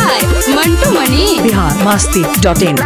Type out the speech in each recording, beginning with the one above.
by Mantu Mani. Bihar Masti dot in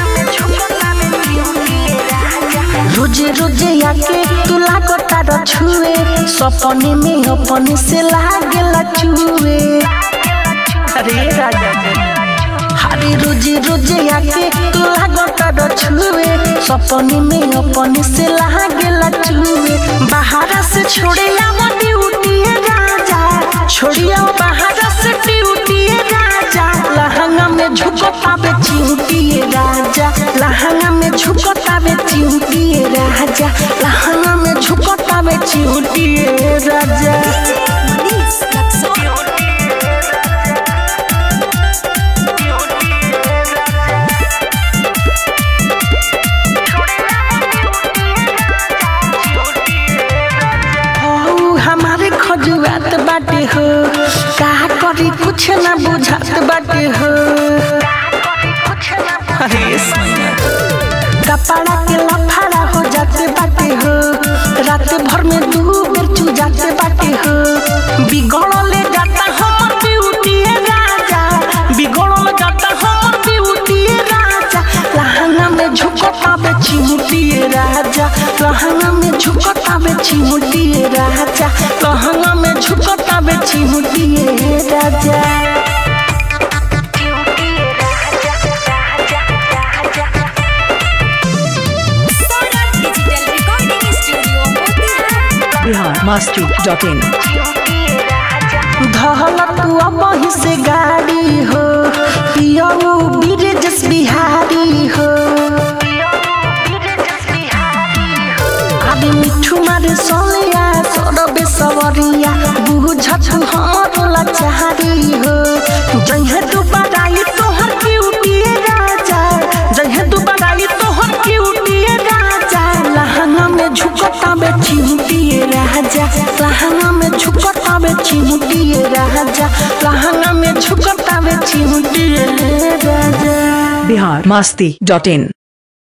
रोजे रोजे आके तू लागता र छुए सपने में अपने से लागेला चुए अरे राजा हरे रोजे रोजे आके तू लागता र छुए सपने में अपने से लागेला चुए बाहर से छोड़े आवा ड्यूटी राजा छोड़िया बाहर से ड्यूटी राजा लहंगा में झुकता बे चिंटी राजा लहंगा में झुकता बे चिंटी राजा लहंगा में झुकता बे चिंटी राजा हौ हमारे खजुआत बाटे हो का करी कुछ ना बुझात बाटे हो अरे सैया। कपड़ा के लफाड़ा हो जाते बाटे हो रात भर में दू बेर चू जाते बाटे हो बिगड़ले जाता हमर ब्यूटी राजा बिगड़ल जाता हमर ब्यूटी राजा लहंगा में झुकता बे चिमुटी राजा लहंगा में झुकता बे चिमुटी राजा लहंगा में झुकता बे चिमुटी राजा Digital Recording Studio, Motihari. Bihar Masti dot in धहल तू अब से गाड़ी हो पियऊ ब्रिजेश बिहारी हो अबे मिठू मारे सोनिया सोरबे सवरिया बुझत हमर लाचारी हो जइहे तू बड़ाई तोहर क्यूटी राजा जइहे तू बड़ाई तोहर क्यूटी राजा लहंगा में झुकता बे चिमटी राजा लहंगा में झुकता बे चिमटी राजा लहंगा में झुकता बे चिमटी राजा बिहार मस्ती डॉट इन